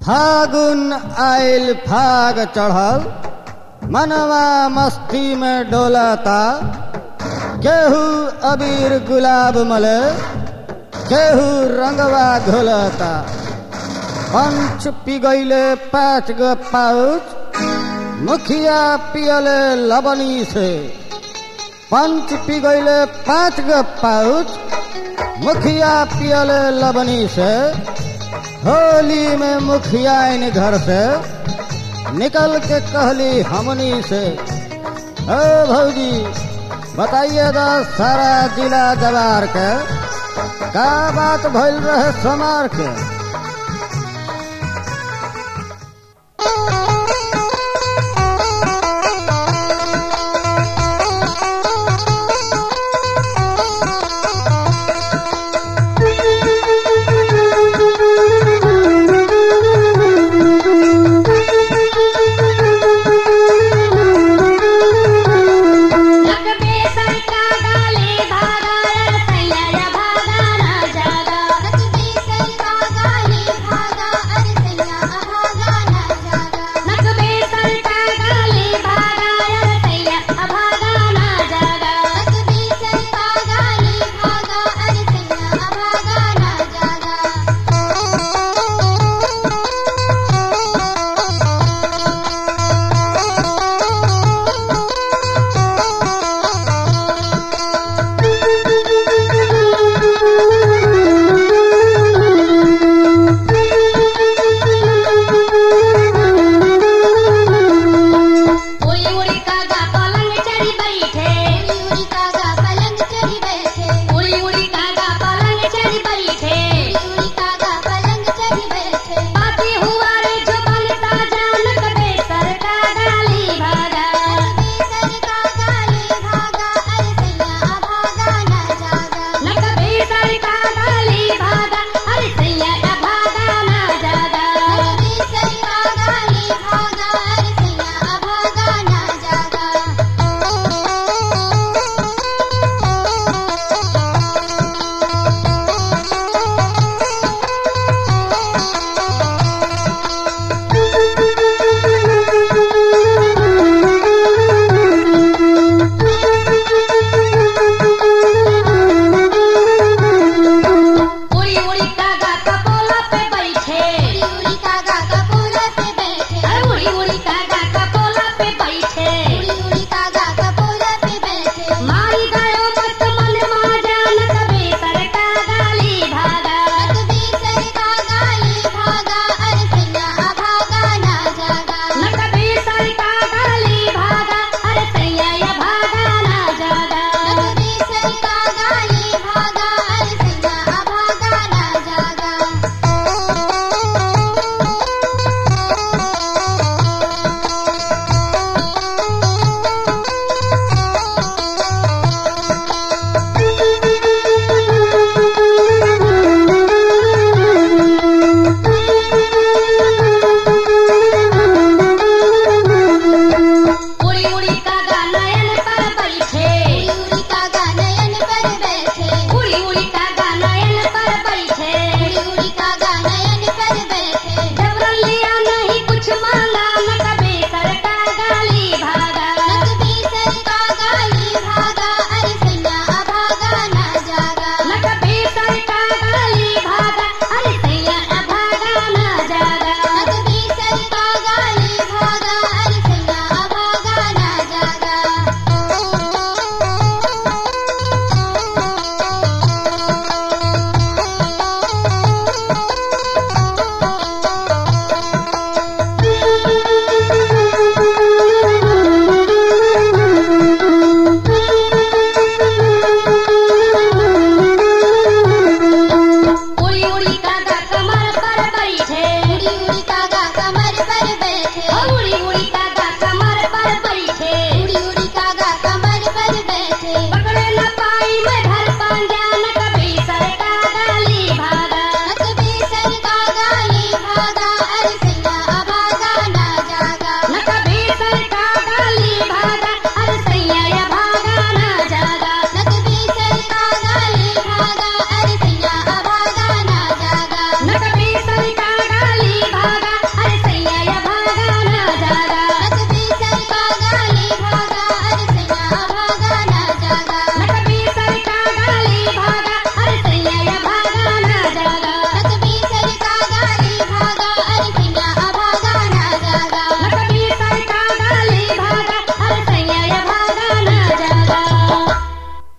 फागुन आइल फाग चढ़ल मनवा मस्ती में डोलाता केहू अबीर गुलाब मले केहू रंगवा घोलता पंच पिगैले पाँच गो पाउच मुखिया पियले लबनी से पंच पिगैले पाँच गो पाउच मुखिया पियले लबनी से होली में मुखिया इन घर से निकल के कहली हमनी से ओ भौजी बताइए तो सारा जिला जवार के का बात भइल रहे समार के लगबे सरका गाले भागा सैया भागा ना जागा लगबे सरका गाले भागा अरे सैया भागा ना जागा लगबे सरका गाले भागा अरे सैया भागा ना जागा लगबे सरका गाले भागा अरे सैया भागा ना जागा उड़ी उड़ी कागा पलंग चढ़ी बैठे उड़ी उड़ी कागा पलंग चढ़ी बैठे उड़ी उड़ी कागा पलंग चढ़ी बैठे उड़ी उड़ी कागा पलंग चढ़ी बैठे बाती हुआ रे जो बनता जान कबे सर का गाली भागा सर का गाली भागा अरे सैया भागा ना जागा न कबे सर का गाली भागा अरे सैया भागा ना जागा कबे सर का गाली भागा अरे सैया भागा ना जागा उड़ी उड़ी कागा कपोला पे बैठे उड़ी उड़ी कागा कपोला पे बैठे अरे उड़ी उड़ी कागा कपोला पे बैठे उड़ी उड़ी कागा कपोला पे बैठे माई गयो मत मन मा जान कबे सर का गाली भागा कबे सर का गाली भागा अरे सैया भागा ना जागा न कबे सर का गाली भागा अरे सैया भागा ना जागा कबे सर का गाली भागा अरे सैया भागा ना जागा उड़ी उड़ी कागा नयन पर बैठे उड़ी उड़ी कागा नयन पर बैठे उड़ी उड़ी कागा नयन पर बैठे उड़ी उड़ी कागा नयन पर बैठे जबरन लिया नहीं कुछ मांगा न कबे सर का गाली भागा न कबे सर का गाली भागा अरे सैया भागा ना जागा न कबे सर का गाली भागा अरे सैया भागा ना जागा न कबे सर का गाली भागा अरे सैया भागा ना जागा उड़ी उड़ी कागा कमर पर बैठे उड़ी उड़ी कागा कमर पर बैठे उड़ी उड़ी कागा